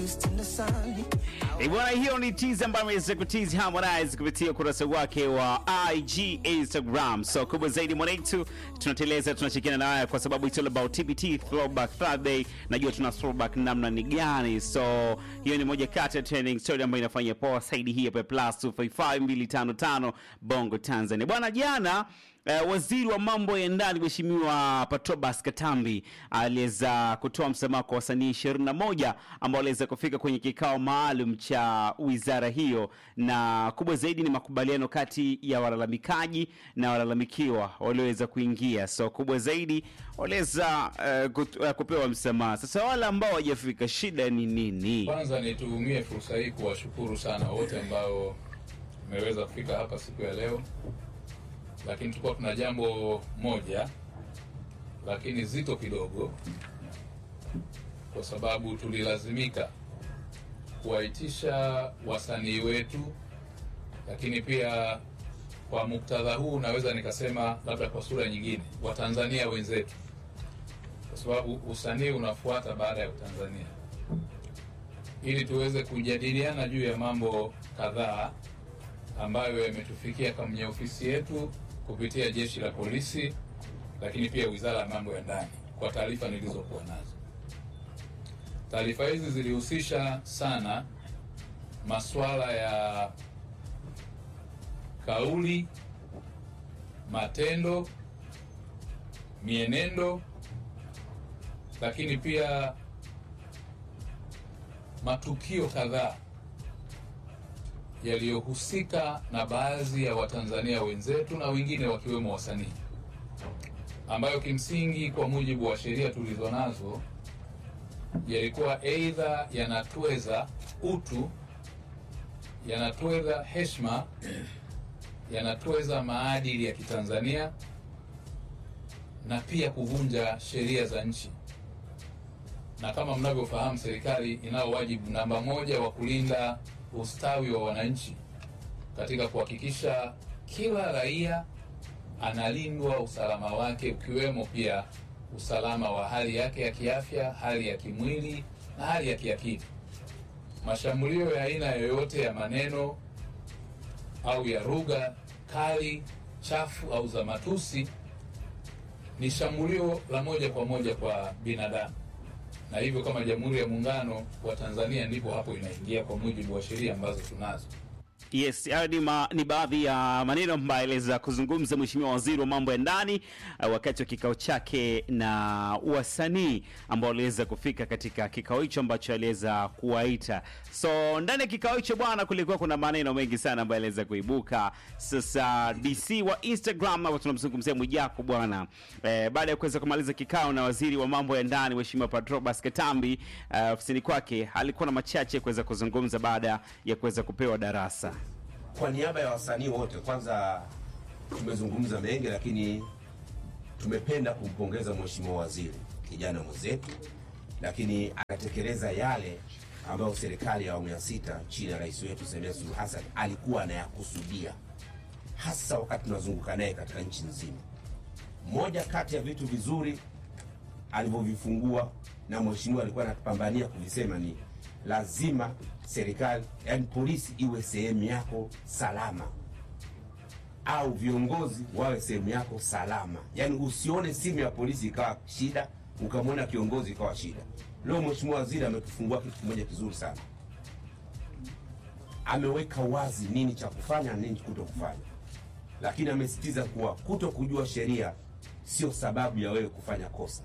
August in the sun. Eh, Bwana, hiyo ni tease ambayo ameweza kutizi Harmonize kupitia ukurasa wake wa IG Instagram. So kubwa zaidi mwanetu, tunateleza tunashirikiana na haya kwa sababu it's all about TBT Throwback Thursday. Najua tuna throwback namna ni gani, so hiyo ni moja kati ya trending story ambayo inafanya poa saidi hii hapa plus 255255 Bongo Tanzania. Bwana, jana Uh, waziri wa mambo ya ndani Mheshimiwa Patrobas Katambi aliweza kutoa msamaha kwa wasanii 21 ambao waliweza kufika kwenye kikao maalum cha wizara hiyo, na kubwa zaidi ni makubaliano kati ya walalamikaji na walalamikiwa walioweza kuingia. So kubwa zaidi waliweza uh, kut- uh, kupewa msamaha. Sasa wale ambao hawajafika, shida ni nini? Kwanza nitumie fursa hii kuwashukuru sana wote ambao mmeweza kufika hapa siku ya leo, lakini tulikuwa tuna jambo moja lakini zito kidogo, kwa sababu tulilazimika kuwaitisha wasanii wetu, lakini pia kwa muktadha huu naweza nikasema labda kwa sura nyingine, Watanzania wenzetu, kwa sababu usanii unafuata baada ya Utanzania ili tuweze kujadiliana juu ya mambo kadhaa ambayo yametufikia kwenye ofisi yetu kupitia jeshi la polisi, lakini pia wizara ya mambo ya ndani, kwa taarifa nilizokuwa nazo. Taarifa hizi zilihusisha sana masuala ya kauli, matendo, mienendo, lakini pia matukio kadhaa yaliyohusika na baadhi ya Watanzania wenzetu na wengine wakiwemo wasanii, ambayo kimsingi kwa mujibu wa sheria tulizo nazo yalikuwa aidha yanatweza utu, yanatweza heshima, yanatweza maadili ya Kitanzania na pia kuvunja sheria za nchi na kama mnavyofahamu, serikali inao wajibu namba moja wa kulinda ustawi wa wananchi katika kuhakikisha kila raia analindwa usalama wake, ukiwemo pia usalama wa hali yake ya kiafya, hali ya kimwili na hali ya kiakili. Mashambulio ya aina yoyote ya maneno au ya lugha kali, chafu au za matusi ni shambulio la moja kwa moja kwa binadamu na hivyo kama Jamhuri ya Muungano wa Tanzania ndipo hapo inaingia kwa mujibu wa sheria ambazo tunazo. Yes, hayo ni, ma, ni baadhi ya maneno ambayo aliweza kuzungumza Mheshimiwa Waziri wa mambo ya ndani uh, wakati wa kikao chake na wasanii ambao waliweza kufika katika kikao hicho ambacho aliweza kuwaita. So ndani ya kikao hicho bwana, kulikuwa kuna maneno mengi sana ambayo aliweza kuibuka. Sasa DC wa Instagram hapo tunamzungumzia Mwijaku bwana, eh, baada ya kuweza kumaliza kikao na waziri wa mambo ya ndani Mheshimiwa Patrobas Katambi uh, ofisini kwake, alikuwa na machache kuweza kuzungumza baada ya kuweza kupewa darasa. Kwa niaba ya wasanii wote, kwanza tumezungumza mengi, lakini tumependa kumpongeza mheshimiwa waziri, kijana mwenzetu, lakini anatekeleza yale ambayo serikali ya awamu ya sita chini ya rais wetu Samia Suluhu Hassan alikuwa anayakusudia, hasa wakati tunazunguka naye katika nchi nzima. Moja kati ya vitu vizuri alivyovifungua na mheshimiwa alikuwa anapambania kuvisema ni lazima serikali, yani polisi iwe sehemu yako salama, au viongozi wawe sehemu yako salama. Yani usione simu ya polisi ikawa shida, ukamwona kiongozi ikawa shida. Leo mheshimiwa waziri ametufungua kitu kimoja kizuri sana, ameweka wazi nini cha kufanya na nini kuto kufanya, lakini amesisitiza kuwa kuto kujua sheria sio sababu ya wewe kufanya kosa.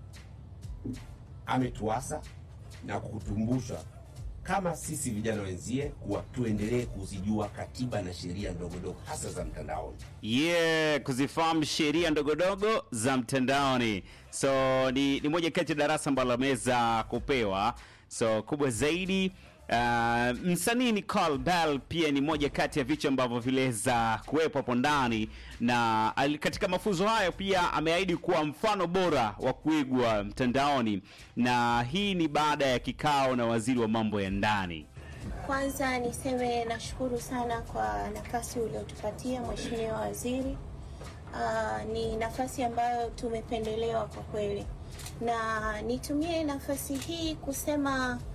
Ametuasa na kutumbusha kama sisi vijana wenzie kuwa tuendelee kuzijua katiba na sheria ndogo ndogo hasa za mtandaoni. yeah, kuzifahamu sheria ndogondogo za mtandaoni. So ni, ni moja kati ya darasa ambalo ameweza kupewa. So kubwa zaidi uh, msanii Nicole Bell pia ni moja kati ya vichwa ambavyo viliweza kuwepo hapo ndani, na ali- katika mafunzo hayo pia ameahidi kuwa mfano bora wa kuigwa mtandaoni, na hii ni baada ya kikao na waziri wa mambo ya ndani. Kwanza niseme nashukuru sana kwa nafasi uliotupatia Mheshimiwa Waziri. Uh, ni nafasi ambayo tumependelewa kwa kweli, na nitumie nafasi hii kusema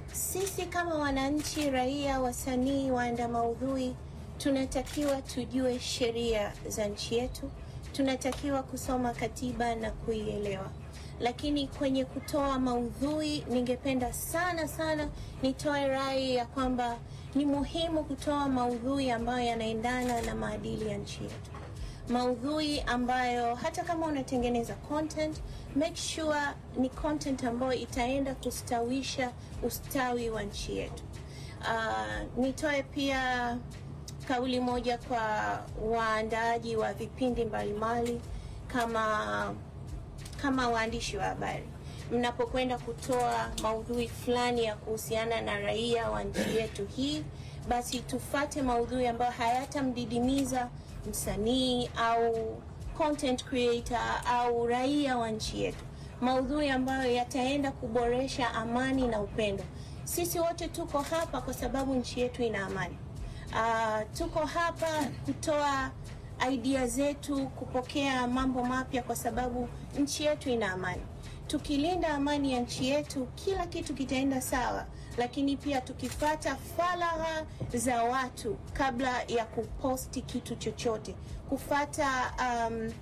sisi kama wananchi, raia, wasanii, waanda maudhui tunatakiwa tujue sheria za nchi yetu, tunatakiwa kusoma katiba na kuielewa. Lakini kwenye kutoa maudhui, ningependa sana sana nitoe rai ya kwamba ni muhimu kutoa maudhui ambayo yanaendana na maadili ya nchi yetu maudhui ambayo hata kama unatengeneza content make sure ni content ambayo itaenda kustawisha ustawi wa nchi yetu. Uh, nitoe pia kauli moja kwa waandaaji wa vipindi mbalimbali kama kama waandishi wa habari, mnapokwenda kutoa maudhui fulani ya kuhusiana na raia wa nchi yetu hii, basi tufate maudhui ambayo hayatamdidimiza msanii au content creator au raia wa nchi yetu, maudhui ambayo yataenda kuboresha amani na upendo. Sisi wote tuko hapa kwa sababu nchi yetu ina amani. Uh, tuko hapa kutoa idea zetu, kupokea mambo mapya kwa sababu nchi yetu ina amani. Tukilinda amani ya nchi yetu, kila kitu kitaenda sawa, lakini pia tukifata faragha za watu kabla ya kuposti kitu chochote, kufata um,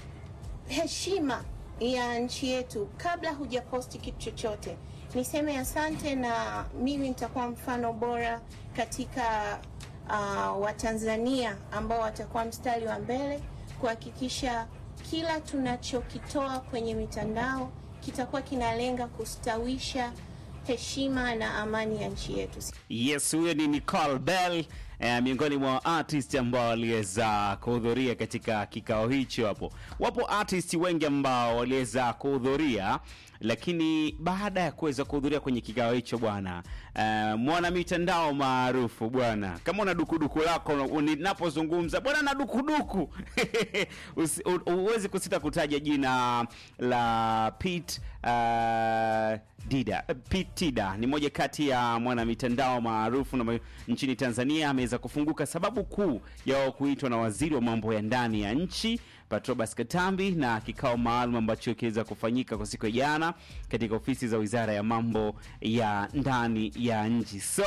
heshima ya nchi yetu kabla hujaposti kitu chochote. Niseme asante, na mimi nitakuwa mfano bora katika uh, Watanzania ambao watakuwa mstari wa mbele kuhakikisha kila tunachokitoa kwenye mitandao kitakuwa kinalenga kustawisha heshima na amani ya nchi yetu. Yes, huyo ni Nicole Bell eh, miongoni mwa artist ambao waliweza kuhudhuria katika kikao hicho. Hapo wapo artist wengi ambao waliweza kuhudhuria, lakini baada ya kuweza kuhudhuria kwenye kikao hicho bwana, eh, mwana mitandao maarufu bwana, kama una dukuduku lako ninapozungumza bwana na dukuduku Usi- u- huwezi kusita kutaja jina la Pete uh, Dida Pete Tida ni moja kati ya mwana mitandao maarufu na ma- nchini Tanzania. Ameweza kufunguka sababu kuu ya wao kuitwa na waziri wa mambo ya ndani ya nchi Patrobas Katambi na kikao maalum ambacho kiweza kufanyika kwa siku ya jana katika ofisi za wizara ya mambo ya ndani ya nchi. So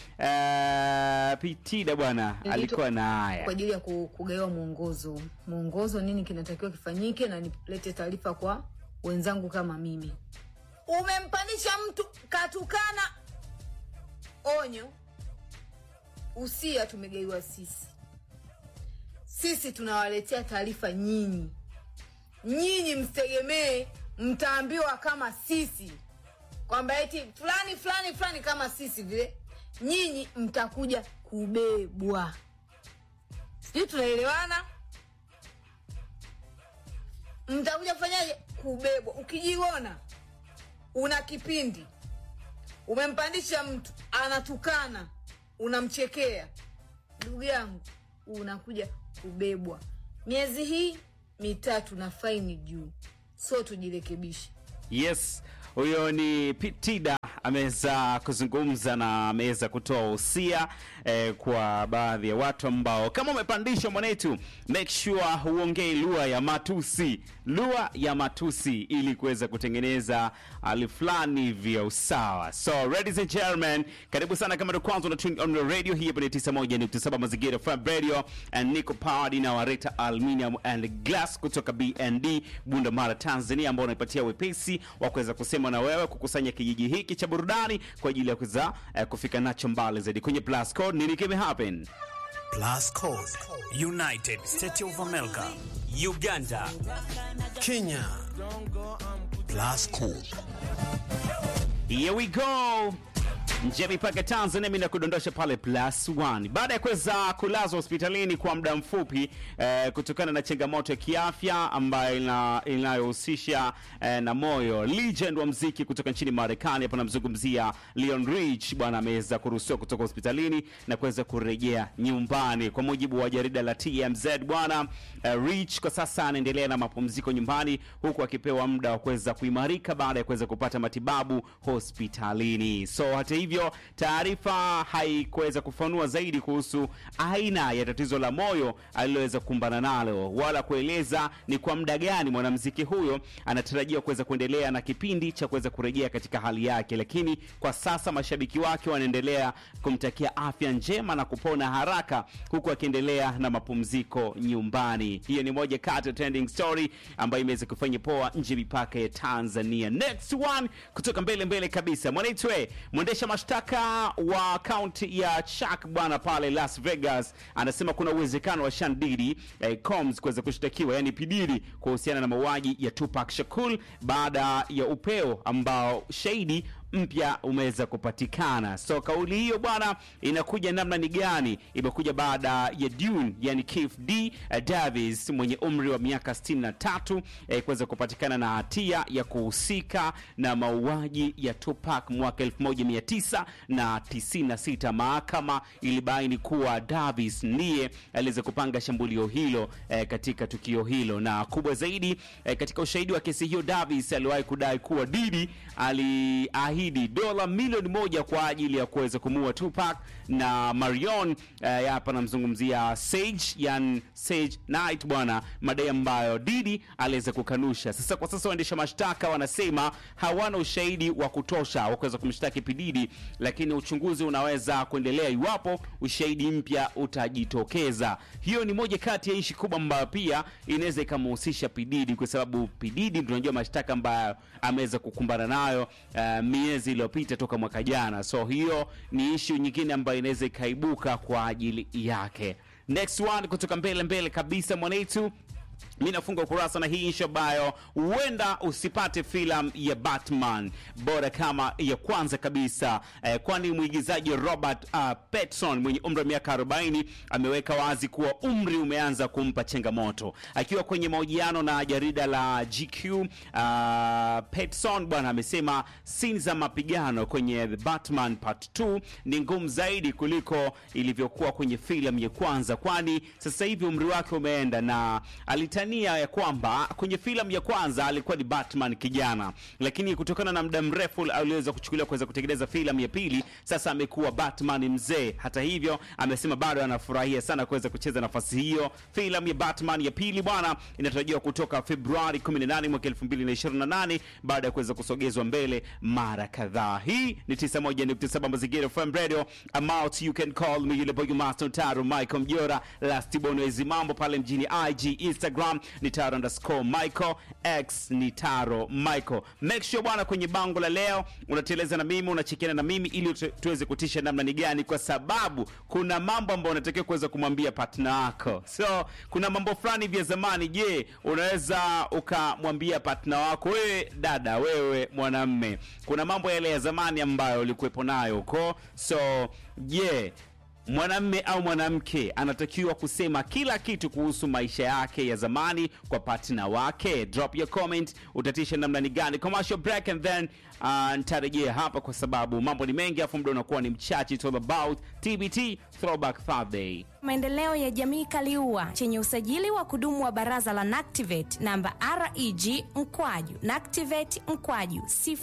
uh, Pete Tida bwana Nilito- alikuwa na kwa haya ajili ya ku- kugawa mwongozo mwongozo nini kinatakiwa kifanyike na nilete taarifa kwa wenzangu kama mimi umempandisha mtu katukana onyo usia tumegaiwa sisi sisi tunawaletea taarifa nyinyi nyinyi msitegemee mtaambiwa kama sisi kwamba eti fulani fulani fulani kama sisi vile nyinyi mtakuja kubebwa sijui tunaelewana mtakuja kufanyaje kubebwa ukijiona una kipindi umempandisha mtu anatukana unamchekea ndugu yangu unakuja kubebwa miezi hii mitatu na faini juu so tujirekebishe Yes, huyo ni Pete Tida ameweza kuzungumza na ameweza kutoa usia eh, kwa baadhi ya watu ambao kama umepandishwa mwanetu, make sure huongei lugha ya matusi, lugha ya matusi ili kuweza kutengeneza hali fulani hivi ya usawa. So ladies and gentlemen, karibu sana kama ndo kwanza una tune on the radio hii hapa ni 91.7 Mazingira FM Radio and Nico Powered na Wareta Aluminium and Glass kutoka BND Bunda Mara Tanzania, ambao unaipatia wepesi wa kuweza kusema na wewe kukusanya kijiji hiki cha burudani kwa ajili ya kuweza eh, kufika nacho mbali zaidi. Kwenye plus code nini kime happen? Plus Code, United States of America, Uganda, Kenya. Plus Code. Here we go. nje ya mipaka ya Tanzania, mimi nakudondosha pale plus one. Baada ya kuweza kulazwa hospitalini kwa muda mfupi eh, kutokana na changamoto ya kiafya ambayo ina- inayohusisha eh, na moyo, legend wa mziki kutoka nchini Marekani, hapa namzungumzia Leon Rich bwana, ameweza kuruhusiwa kutoka hospitalini na kuweza kurejea nyumbani. Kwa mujibu wa jarida la TMZ bwana, eh, Rich kwa sasa anaendelea na mapumziko nyumbani huku akipewa muda wa kuweza kuimarika baada ya kuweza kupata matibabu hospitalini. So hata hivyo hivyo taarifa haikuweza kufanua zaidi kuhusu aina ya tatizo la moyo aliloweza kukumbana nalo wala kueleza ni kwa muda gani mwanamuziki huyo anatarajiwa kuweza kuendelea na kipindi cha kuweza kurejea katika hali yake, lakini kwa sasa mashabiki wake wanaendelea kumtakia afya njema na kupona haraka, huku akiendelea na mapumziko nyumbani. Hiyo ni moja kati ya trending story ambayo imeweza kufanya poa nje ya mipaka ya Tanzania. Next one kutoka mbele mbele kabisa, mwanaitwe mwendesha mashtaka wa kaunti ya Chuck bwana pale Las Vegas anasema kuna uwezekano wa Sean Diddy eh, Combs kuweza kushtakiwa yani Pidiri kuhusiana na mauaji ya Tupac Shakur baada ya upeo ambao shahidi mpya umeweza kupatikana. So kauli hiyo bwana inakuja namna ni gani? Imekuja baada ya Dune, yani Keith D Davis mwenye umri wa miaka 63 eh, kuweza kupatikana na hatia ya kuhusika na mauaji ya Tupac mwaka 1996. Mahakama ilibaini kuwa Davis ndiye aliweza kupanga shambulio hilo eh, katika tukio hilo, na kubwa zaidi eh, katika ushahidi wa kesi hiyo, Davis aliwahi kudai kuwa Didi aliahidi dola milioni moja kwa ajili ya kuweza kumuua Tupac na Marion. Eh, hapa namzungumzia Sage, yani Sage Knight bwana, madai ambayo Didi aliweza kukanusha. Sasa kwa sasa waendesha mashtaka wanasema hawana ushahidi wa kutosha wa kuweza kumshtaki Pididi, lakini uchunguzi unaweza kuendelea iwapo ushahidi mpya utajitokeza. Hiyo ni moja kati ya ishi kubwa ambayo pia inaweza ikamhusisha Pididi, kwa sababu Pididi tunajua mashtaka ambayo ameweza kukumbana nayo uh, miezi iliyopita toka mwaka jana. So hiyo ni ishu nyingine ambayo inaweza ikaibuka kwa ajili yake. Next one kutoka mbele mbele kabisa mwanetu mi nafunga ukurasa na hii ishu ambayo huenda usipate filamu ya Batman bora kama ya kwanza kabisa eh, kwani mwigizaji Robert uh, Pattinson mwenye umri wa miaka 40 ameweka wazi kuwa umri umeanza kumpa changamoto. Akiwa kwenye mahojiano na jarida la GQ, uh, Pattinson bwana amesema sini za mapigano kwenye The Batman Part 2 ni ngumu zaidi kuliko ilivyokuwa kwenye filamu ya kwanza, kwani sasa hivi umri wake umeenda na alitania ya kwamba kwenye filamu ya kwanza alikuwa ni Batman kijana, lakini kutokana na muda mrefu aliweza kuchukuliwa kuweza kutengeneza filamu ya pili, sasa amekuwa Batman mzee. Hata hivyo, amesema bado anafurahia sana kuweza kucheza nafasi hiyo. Filamu ya Batman ya pili bwana inatarajiwa kutoka Februari 18 mwaka 2028 baada ya kuweza kusogezwa mbele mara kadhaa. Hii ni 91.7 Mazingira FM Radio. I'm out, you can call me yule boy master Taro Michael Mjora last bonezi mambo pale mjini IG Instagram ni Taro underscore Michael X ni Taro Michael. Make sure bwana, kwenye bango la leo unateleza na mimi unachekiana na mimi ili tu- tuweze kutisha namna ni gani, kwa sababu kuna mambo ambayo unatakiwa kuweza kumwambia partner wako. So kuna mambo fulani vya zamani. Je, unaweza ukamwambia partner wako, wewe dada, wewe mwanamme, kuna mambo yale ya zamani ambayo ulikuwepo nayo huko. So je, mwanamme au mwanamke anatakiwa kusema kila kitu kuhusu maisha yake ya zamani kwa partner wake? Drop your comment, utatisha namna ni gani? Commercial break and then uh, nitarejea hapa kwa sababu mambo ni mengi, afu muda unakuwa ni mchache. It's all about TBT Throwback Thursday. maendeleo ya jamii Kaliua chenye usajili wa kudumu wa baraza la NACTIVATE namba REG mkwaju NACTIVATE mkwaju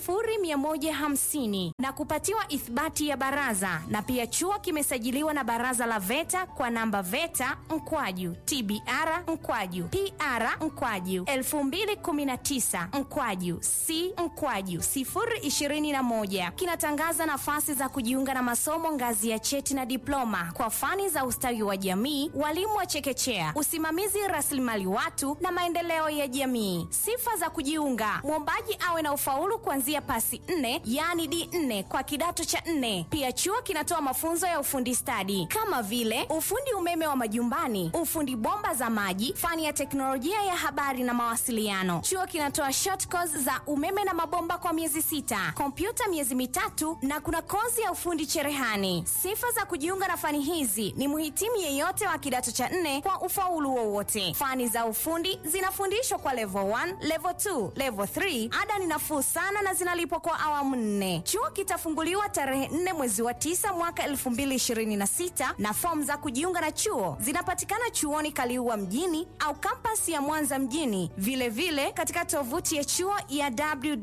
0150 na kupatiwa ithibati ya baraza, na pia chuo kimesajiliwa na baraza la VETA kwa namba VETA mkwaju TBR mkwaju PR mkwaju 2019 mkwaju C mkwaju 021 kinatangaza nafasi za kujiunga na masomo ngazi ya cheti na diploma kwa fani za ustawi wa jamii, walimu wa chekechea, usimamizi rasilimali watu na maendeleo ya jamii. Sifa za kujiunga: mwombaji awe na ufaulu kuanzia pasi nne, yaani D4 kwa kidato cha nne. Pia chuo kinatoa mafunzo ya ufundi stadi kama vile ufundi umeme wa majumbani, ufundi bomba za maji, fani ya teknolojia ya habari na mawasiliano. Chuo kinatoa short course za umeme na mabomba kwa miezi sita, kompyuta miezi mitatu na kuna kozi ya ufundi cherehani. Sifa za kujiunga na fani hizi ni mhitimu yeyote wa kidato cha nne kwa ufaulu wowote. Fani za ufundi zinafundishwa kwa level 1, level 2, level 3. Ada ni nafuu sana na zinalipwa kwa awamu nne. Chuo kitafunguliwa tarehe 4 mwezi wa 9 mwaka 2026 na fomu za kujiunga na chuo zinapatikana chuoni Kaliua mjini au kampasi ya Mwanza mjini, vilevile vile katika tovuti ya chuo ya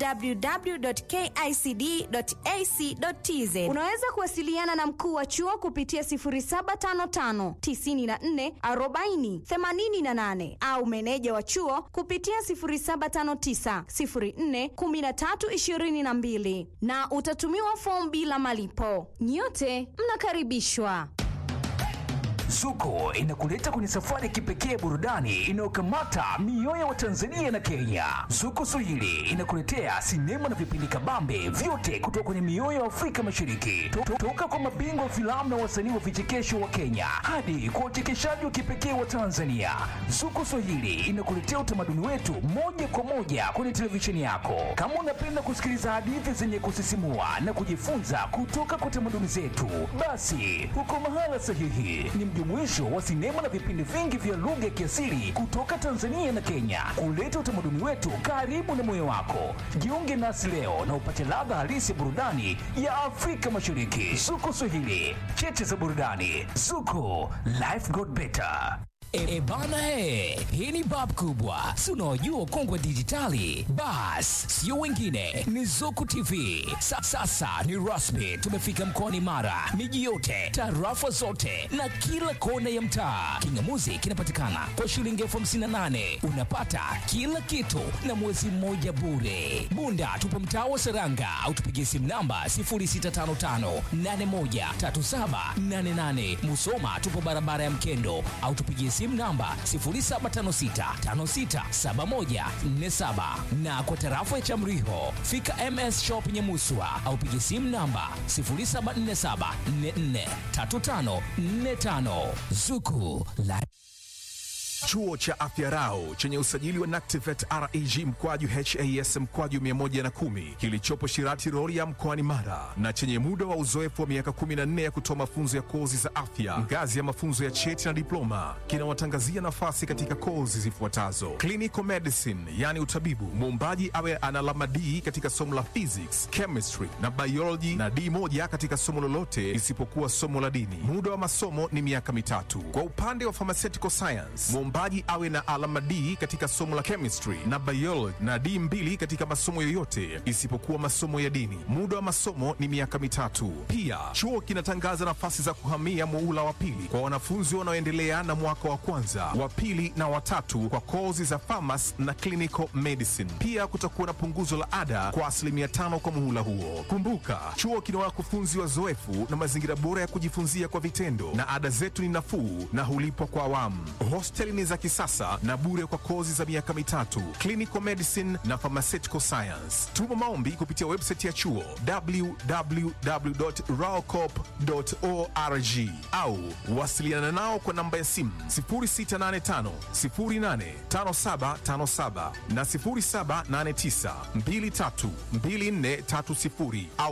www.kicd.ac.tz. Unaweza kuwasiliana na mkuu wa chuo kupitia 0755 94 40 88 au meneja wa chuo kupitia 0759 04 13 22 na utatumiwa fomu bila malipo. Nyote mnakaribishwa. Zuko inakuleta kwenye safari ya kipekee burudani inayokamata mioyo wa Tanzania na Kenya. Zuko Swahili inakuletea sinema na vipindi kabambe vyote kutoka kwenye mioyo ya Afrika Mashariki, To- toka kwa mabingwa wa filamu na wasanii wa vichekesho wa Kenya hadi kwa wachekeshaji wa kipekee wa Tanzania. Zuko Swahili inakuletea utamaduni wetu moja kwa moja kwenye televisheni yako. Kama unapenda kusikiliza hadithi zenye kusisimua na kujifunza kutoka kwa tamaduni zetu, basi uko mahala sahihi. Ni mjumuisho wa sinema na vipindi vingi vya lugha ya kiasili kutoka Tanzania na Kenya, kuleta utamaduni wetu karibu na moyo wako. Jiunge nasi leo na upate ladha halisi ya burudani ya Afrika Mashariki. Zuko Swahili, cheche za burudani. Zuko, life got better. E, e bana e, hii ni bab kubwa, si unaojua ukongwe dijitali? Bas, sio wengine, ni Zuku TV. Sa, sasa ni rasmi, tumefika mkoani Mara, miji yote, tarafa zote na kila kona ya mtaa. Kingamuzi kinapatikana kwa shilingi elfu hamsini na nane unapata kila kitu na mwezi mmoja bure. Bunda tupo mtaa wa Seranga au tupigie simu namba 0655813788. Musoma tupo barabara ya Mkendo au tupigie simu namba 0756567147 na kwa tarafa ya Chamriho fika MS Shop Nyamuswa au pigie simu namba 0747443545 Zuku la Chuo cha Afya Rau chenye usajili wa NACTIVET REG mkwaju HAS mkwaju 110 kilichopo Shirati Rorya mkoani Mara na chenye muda wa uzoefu wa miaka 14 ya kutoa mafunzo ya kozi za afya ngazi ya mafunzo ya cheti na diploma kinawatangazia nafasi katika kozi zifuatazo: clinical medicine, yani utabibu, muombaji awe ana alama D katika somo la physics, chemistry na biology na D moja katika somo lolote isipokuwa somo la dini. Muda wa masomo ni miaka mitatu. Kwa upande wa pharmaceutical science, mwombaji awe na alama D katika somo la chemistry na biology na D mbili katika masomo yoyote isipokuwa masomo ya dini. Muda wa masomo ni miaka mitatu. Pia chuo kinatangaza nafasi za kuhamia muula wa pili kwa wanafunzi wanaoendelea na mwaka wa kwanza, wa pili na watatu kwa kozi za pharmacy na clinical medicine. Pia kutakuwa na punguzo la ada kwa asilimia tano kwa muhula huo. Kumbuka, chuo kina wakufunzi wazoefu na mazingira bora ya kujifunzia kwa vitendo, na ada zetu ni nafuu na hulipwa kwa awamu. Hosteli ni za kisasa na bure kwa kozi za miaka mitatu, clinical medicine na pharmaceutical science. Tuma maombi kupitia website ya chuo www.raocop.org au wasiliana nao kwa namba ya simu 0685 085757 na 0789 232430 au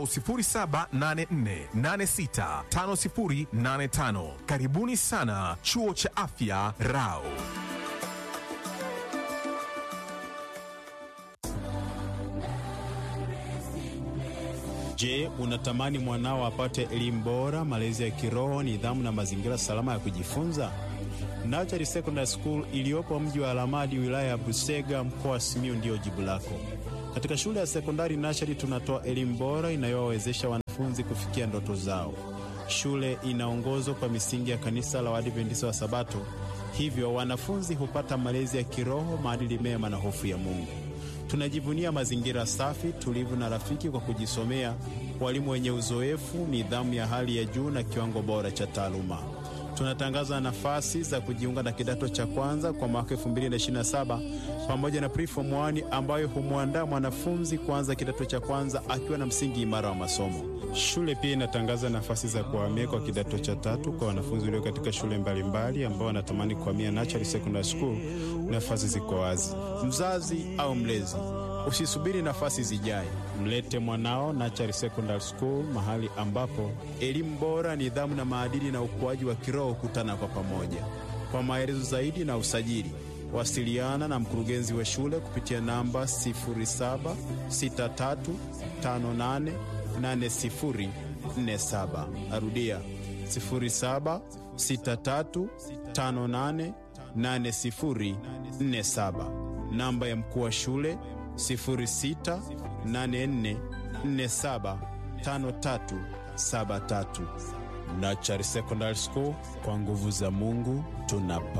0784865085. Karibuni sana chuo cha afya Rao. Je, unatamani mwanao apate elimu bora, malezi ya kiroho, nidhamu na mazingira salama ya kujifunza? Nachari Secondary School iliyopo mji wa Alamadi, wilaya ya Busega, mkoa wa Simiyu ndiyo jibu lako. Katika shule ya sekondari Nachari tunatoa elimu bora inayowawezesha wanafunzi kufikia ndoto zao. Shule inaongozwa kwa misingi ya kanisa la Waadventista wa Sabato, hivyo wanafunzi hupata malezi ya kiroho, maadili mema na hofu ya Mungu. Tunajivunia mazingira safi, tulivu na rafiki kwa kujisomea, walimu wenye uzoefu, nidhamu ya hali ya juu na kiwango bora cha taaluma. Tunatangaza nafasi za kujiunga na kidato cha kwanza kwa mwaka 2027 pamoja na preform 1 ambayo humwandaa mwanafunzi kuanza kidato cha kwanza akiwa na msingi imara wa masomo. Shule pia inatangaza nafasi za kuhamia kwa kidato cha tatu kwa wanafunzi walio katika shule mbalimbali ambao wanatamani kuhamia Natural Secondary School. Nafasi ziko wazi. Mzazi au mlezi, Usisubiri nafasi zijae, mlete mwanao Nachari Secondary School, mahali ambapo elimu bora, nidhamu na maadili na ukuaji wa kiroho hukutana kwa pamoja. Kwa maelezo zaidi na usajili, wasiliana na mkurugenzi wa shule kupitia namba 0763588047. Arudia 0763588047. Namba ya mkuu wa shule 0684475373. Nachari Secondary School, kwa nguvu za Mungu tunapa